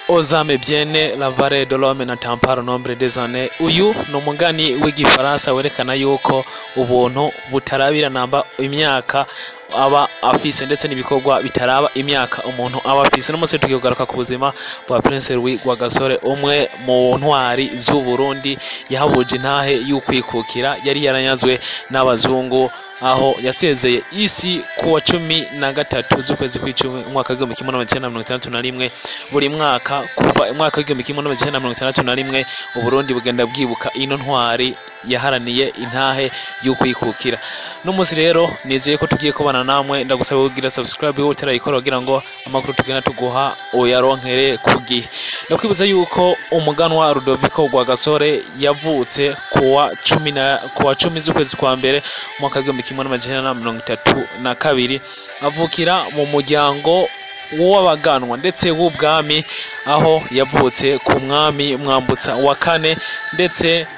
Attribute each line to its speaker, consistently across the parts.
Speaker 1: ozame biene la vare de l'homme n'attend pas le nombre des années uyu ni umugani w'igifaransa werekana yuko ubuntu butarabira namba imyaka aba afise ndetse n'ibikorwa bitaraba imyaka umuntu aba afise no munsi tugiye kugaruka ku buzima bwa Prince Louis Rwagasore umwe mu ntwari z'u Burundi yahabuje intahe y'ukwikukira yari yaranyazwe n'abazungu aho yasezeye isi ku wa cumi na gatatu z'ukwezi kw'icumi umwaka w'igihumbi kimwe n'amajana icyenda na mirongo itandatu na rimwe buri mwaka kuva umwaka w'igihumbi kimwe n'amajana icyenda na mirongo itandatu na rimwe uburundi bugenda bwibuka ino ntwari yaharaniye intahe y'ukwikukira n'umunsi rero nizeye ko tugiye kubana namwe ndagusaba kugira subscribe wowe utarayikora kugira ngo amakuru tugenda tuguha uyaronkere ku gihe ndakwibuza yuko umuganwa Rudoviko Rwagasore yavutse kuwa cumi na kuwa cumi z'ukwezi kwa mbere umwaka w'igihumbi kimwe n'amajana na mirongo itatu na kabiri avukira mu muryango w'abaganwa ndetse w'ubwami aho yavutse ku mwami mwambutsa wa kane ndetse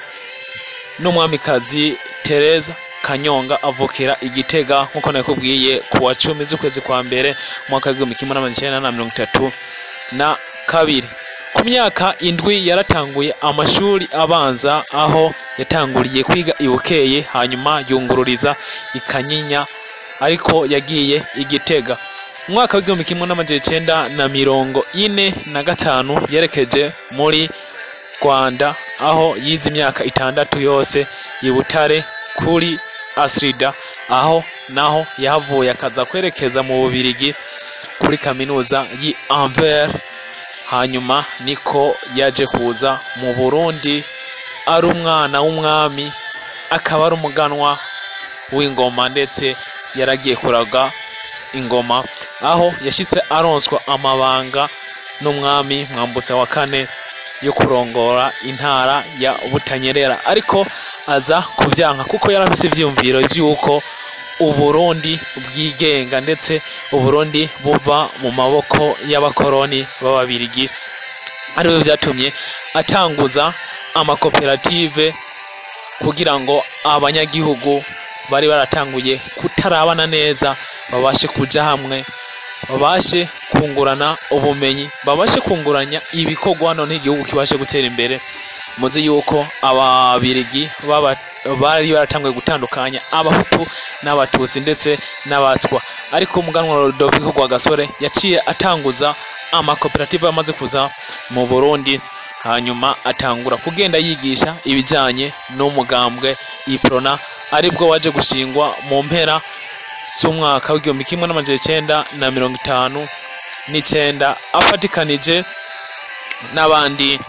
Speaker 1: n'umwamikazi Tereza Kanyonga avukira igitega nk'uko nakubwiye ku wa cumi z'ukwezi kwa mbere umwaka w'igihumbi kimwe n'amajana icyenda na mirongo itatu na kabiri ku myaka indwi yaratanguye amashuri abanza aho yatanguriye kwiga i Bukeye hanyuma yungururiza i Kanyinya ariko yagiye igitega umwaka w'igihumbi kimwe n'amajana icyenda na mirongo ine na gatanu yerekeje muri Rwanda aho yize imyaka itandatu yose i Butare kuri Asrida aho naho yahavuye akaza kwerekeza mu Bubirigi kuri kaminuza y'i Anvers hanyuma niko yaje kuza mu Burundi ari umwana w'umwami akaba ari umuganwa w'ingoma ndetse yaragiye kuraga ingoma aho yashyitse aronswa amabanga n'umwami mwambutsa wa kane yo kurongora intara ya Butanyerera ariko aza kubyanka kuko yari afise ivyiyumviro vy'uko Uburundi bwigenga ndetse Uburundi buva mu maboko y'abakoroni b'ababirigi ariwe vyatumye atanguza amakoperative kugira ngo abanyagihugu bari baratanguye kutarabana neza babashe kuja hamwe babashe kungurana ubumenyi babashe kunguranya ibikorwa none igihugu kibashe gutera imbere muzi yuko ababirigi baba bari baratanguye gutandukanya abahutu n'abatutsi ndetse n'abatwa ariko umuganwa Rudoviko Rwagasore yaciye atanguza amakoperative amaze kuza mu Burundi hanyuma atangura kugenda yigisha ibijyanye n'umugambwe iprona aribwo waje gushingwa mu mpera z'umwaka w'igihumbi kimwe n'amajana icyenda na mirongo itanu n'icyenda afatikanije n'abandi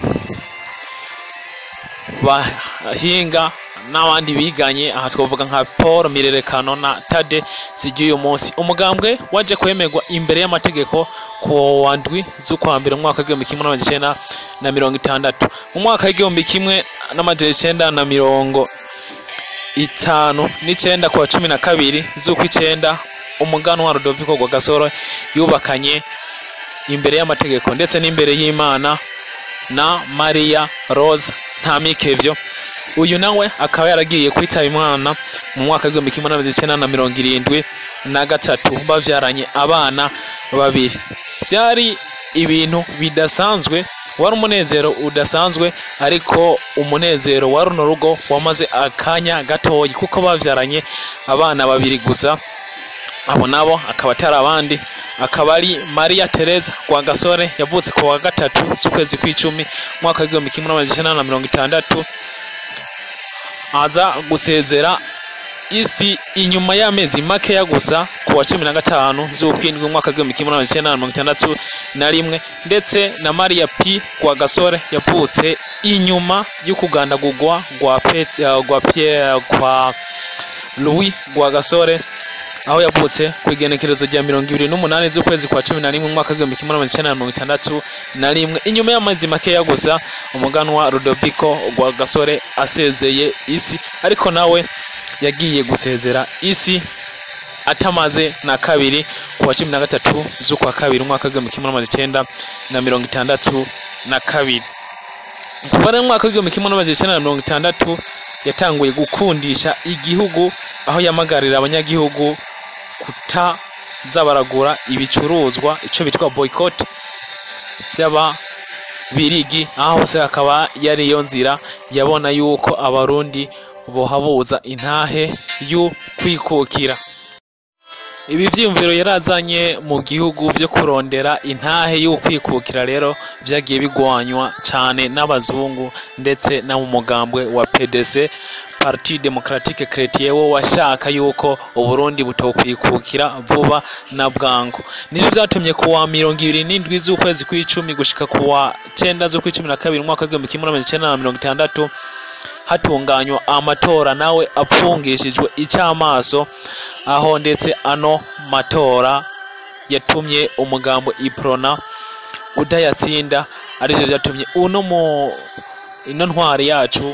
Speaker 1: bahinga n'abandi biganye aha twavuga nka paul mirerekano na tade zigiye uyu munsi umugambwe waje kwemerwa imbere y'amategeko ku wa ndwi z'ukwa mbere mu mwaka w'igihumbi kimwe n'amajana icyenda na mirongo itandatu mu mwaka w'igihumbi kimwe n'amajana icyenda na mirongo itanu n'icyenda ku wa cumi na kabiri z'ukw'icyenda umuganwa Rudoviko Rwagasore yubakanye imbere y'amategeko ndetse n'imbere y'Imana na Maria Rose Ntamikevyo uyu nawe akaba yaragiye kwitaba imana mu mwaka w'igihumbi kimwe n'amajana icyenda na mirongo irindwi na gatatu bavyaranye abana babiri byari ibintu bidasanzwe wari umunezero udasanzwe ariko umunezero wa runo rugo wamaze akanya gatoyi kuko bavyaranye abana babiri gusa abo nabo akaba atari abandi akaba ari Maria Teresa Rwagasore yavutse ku wa gatatu z'ukwezi kw'icumi umwaka w'igihumbi kimwe n'amajana icyenda na mirongo itandatu aza gusezera isi inyuma y'amezi makeya gusa ku wa cumi na gatanu z'ukwindwi umwaka w'igihumbi kimwe n'amajana icyenda na mirongo itandatu na rimwe ndetse na Maria P Rwagasore yavutse inyuma y'ukugandagurwa rwa rwa Pierre kwa Louis Rwagasore aho yavutse ku igenekerezo rya mirongo ibiri n'umunani z'ukwezi kwa cumi na rimwe umwaka w'igihumbi kimwe n'amajana icyenda na mirongo itandatu na rimwe inyuma y'amezi makeya gusa umuganwa Rudoviko Rwagasore asezeye isi ariko nawe yagiye gusezera isi atamaze na kabiri ku wa cumi na gatatu z'ukwa kabiri umwaka w'igihumbi kimwe n'amajana icyenda na mirongo itandatu na kabiri kuva rero mu mwaka w'igihumbi kimwe n'amajana icyenda na mirongo itandatu yatanguye gukundisha igihugu aho yamagarira abanyagihugu kutaza baragura ibicuruzwa icyo bitwa boycott by'ababirigi aho hose hakaba yari iyo nzira yabona yuko abarundi bohabuza intahe yo kwikukira ibi vyiyumviro yarazanye mu gihugu vyo kurondera intahe yo kwikukira rero vyagiye bigwanywa cane n'abazungu ndetse no mu mugambwe wa PDC Parti Democratique Chrétien wo washaka yuko Uburundi butokwikukira vuba na bwangu nivyo vyatumye ku wa mirongo ibiri n'indwi z'ukwezi kw'icumi gushika ku wa cenda z'ukw'icumi na kabiri umwaka w'igihumbi kimwe n'amajana icenda na mirongo itandatu hatunganywa amatora nawe apfungishijwe icy'amaso aho ndetse ano matora yatumye umugambo iprona udayatsinda arivyo vyatumye uno mu ino ntwari yacu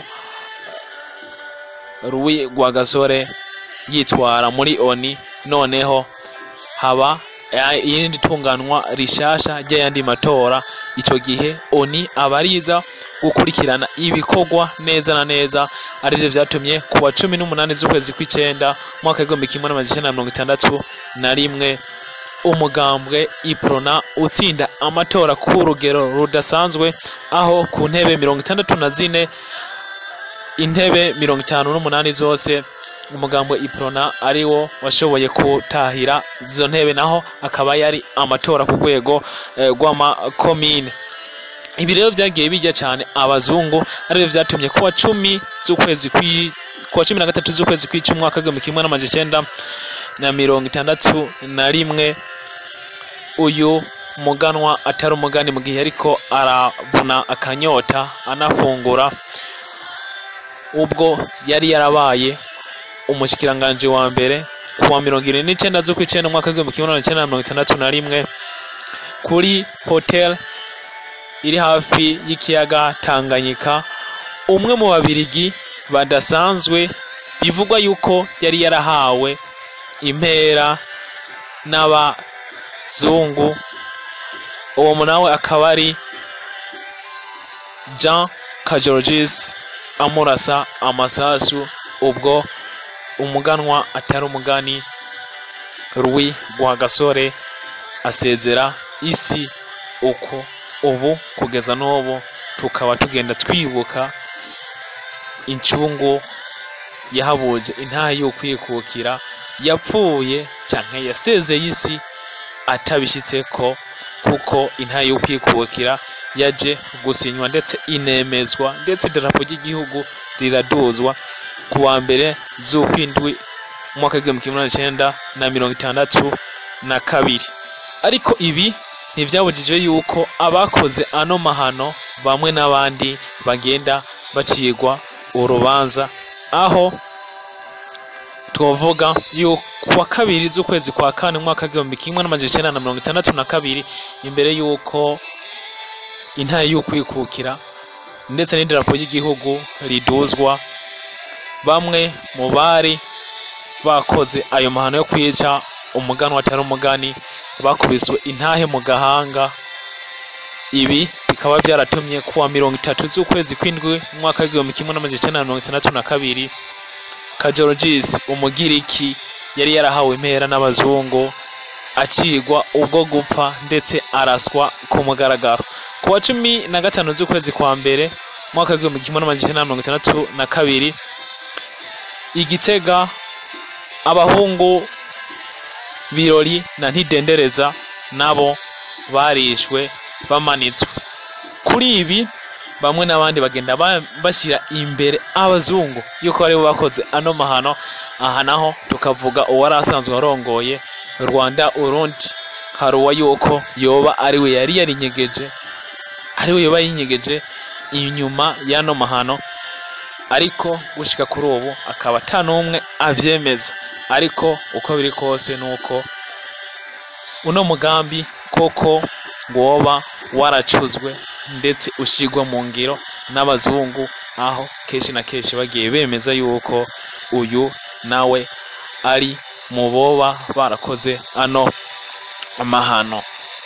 Speaker 1: Louis Rwagasore yitwara muri oni noneho haba eh, irindi tunganwa rishasha ry'ayandi matora ico gihe oni abariza gukurikirana ibikorwa neza na neza arivyo vyatumye ku wa cumi n'umunani z'ukwezi kw'icenda umwaka w'igihumbi kimwe n'amajana icenda na mirongo itandatu na rimwe umugambwe iprona utsinda amatora ku rugero rudasanzwe aho ku ntebe mirongo itandatu na zine intebe mirongo itanu n'umunani zose umugambwe iprona ari wo washoboye gutahira izo ntebe naho akaba yari amatora ku rwego eh, rw'amakomine ibi rero vyagiye bijya cyane abazungu arivyo vyatumye kuwa cumi z'ukwezi kwi kuwa cumi na gatatu z'ukwezi kw'icumi umwaka w'igihumbi kimwe n'amajana icenda na mirongo itandatu na rimwe uyu muganwa atari umugani mu gihe ariko aravuna akanyota anafungura ubwo yari yarabaye umushikiranganji wa mbere kuwa mirongo irindwi n'icenda z'ukw'icenda umwaka w'igihumbi kimwe n'amajana icenda na mirongo itandatu na rimwe kuri hotel iri hafi y'ikiyaga Tanganyika umwe mu babirigi badasanzwe bivugwa yuko yari yarahawe impera n'abazungu uwo nawe akaba ari Jean Kajorgis amurasa amasasu ubwo umuganwa atari umugani Louis Rwagasore asezera isi uko ubu kugeza n'ubu tukaba tugenda twibuka incungu yahabuje intaha y'ukwikukira yapfuye canke yasezeye isi atabishitse ko kuko intaha y'ukwikukira yaje gusinywa ndetse inemezwa ndetse idarapo ry'igihugu riraduzwa ku wa mbere z'ukwindwi umwaka w'igihumbi kimwe magana cenda na mirongo itandatu na kabiri ariko ibi ntivyabujije yuko abakoze ano mahano bamwe n'abandi bagenda bacigwa urubanza aho twovuga yuko kuwa kabiri z'ukwezi kwa kane umwaka w'igihumbi kimwe n'amajana icenda na mirongo itandatu na kabiri imbere yuko intare y'ukwikukira ndetse n'idarapo ry'igihugu riduzwa bamwe mu bari bakoze ayo mahano yo kwica umuganwa atari umugani bakubiswe intahe mu gahanga ibi bikaba byaratumye kuwa mirongo itatu z'ukwezi kw'indwi umwaka w'igihumbi kimwe n'amajana icenda na mirongo itandatu na kabiri kajorogisi umugiriki yari yarahawe impera n'abazungu acigwa ubwo gupfa ndetse araswa ku mugaragaro ku wa cumi na gatanu z'ukwezi kwa mbere umwaka w'igihumbi kimwe n'amajana icenda na mirongo itandatu na kabiri igitega abahungu birori na ntidendereza nabo barishwe bamanitswe kuri ibi bamwe n'abandi bagenda ba- bashyira imbere abazungu yuko aribo bakoze ano mahano aha naho tukavuga uwari asanzwe arongoye rwanda urundi haruwa yuko yoba ariwe yari yarinyegeje ariwe yoba yinyegeje inyuma y'ano mahano ariko gushika kuri ubu akaba ata n'umwe avyemeza ariko uko biri kose nuko uno mugambi koko woba waracuzwe ndetse ushigwa mu ngiro n'abazungu aho kenshi na kenshi bagiye bemeza yuko uyu nawe ari mu boba barakoze ano amahano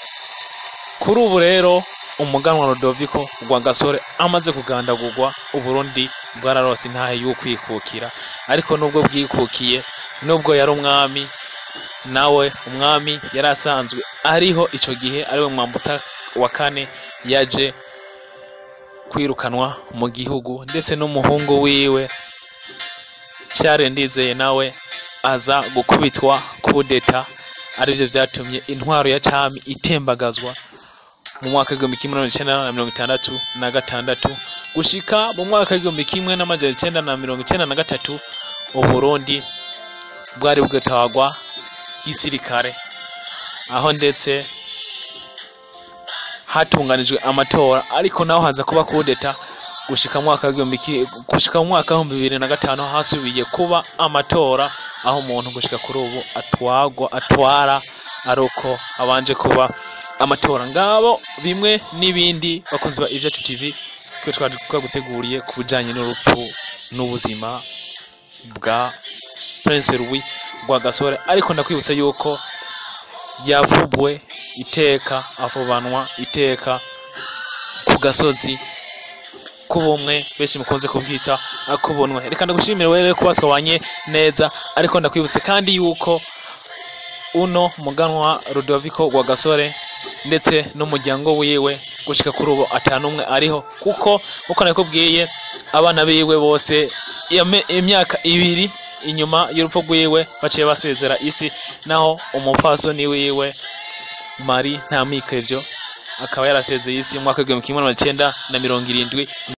Speaker 1: kuri ubu rero umuganwa Rodoviko Rwagasore amaze kugandagurwa Uburundi bwararose intahe y'ukwikukira ariko nubwo bwikukiye nubwo yari umwami nawe umwami yari asanzwe ariho ico gihe ariwe mwambutsa wa kane yaje kwirukanwa mu gihugu ndetse n'umuhungu wiwe Charles Ndizeye nawe aza gukubitwa kudeta arivyo vyatumye intwaro ya cami itembagazwa mu mwaka w'igihumbi kimwe n'amajana icenda na mirongo itandatu na gatandatu gushika mu mwaka w'igihumbi kimwe n'amajana icenda na mirongo icenda na gatatu uburundi bwari bwitwagwa gisirikare aho ndetse hatunganijwe amatora ariko naho haza kuba kudeta gushika mu mwaka w'igihumbi ki- gushika mu mwaka w'ibihumbi bibiri na gatanu hasubiye kuba amatora aho umuntu gushika kuri ubu atwagwa atwara ari uko abanje kuba amatora ngabo bimwe n'ibindi bakunzi ba Ivyacu TV twe twari twaguteguriye ku bijanye n'urupfu n'ubuzima bwa Prince Louis Rwagasore ariko ndakwibutsa yuko yavubwe iteka avubanwa iteka ku gasozi k'ubumwe benshi mukunze kubwita akubunwe reka ndagushimire wewe kuba twabanye neza ariko ndakwibutse kandi yuko uno muganwa Rudoviko Rwagasore ndetse n'umuryango wiwe gushika kuri ubu atanumwe ariho kuko uko nakubwiye abana biwe bose yame- imyaka ibiri inyuma y'urupfu rwiwe baciye basezera isi naho umupfasoni wiwe Mari Ntamikevyo akaba yarasezeye isi mu mwaka w'igihumbi kimwe n'amajana icenda na mirongo irindwi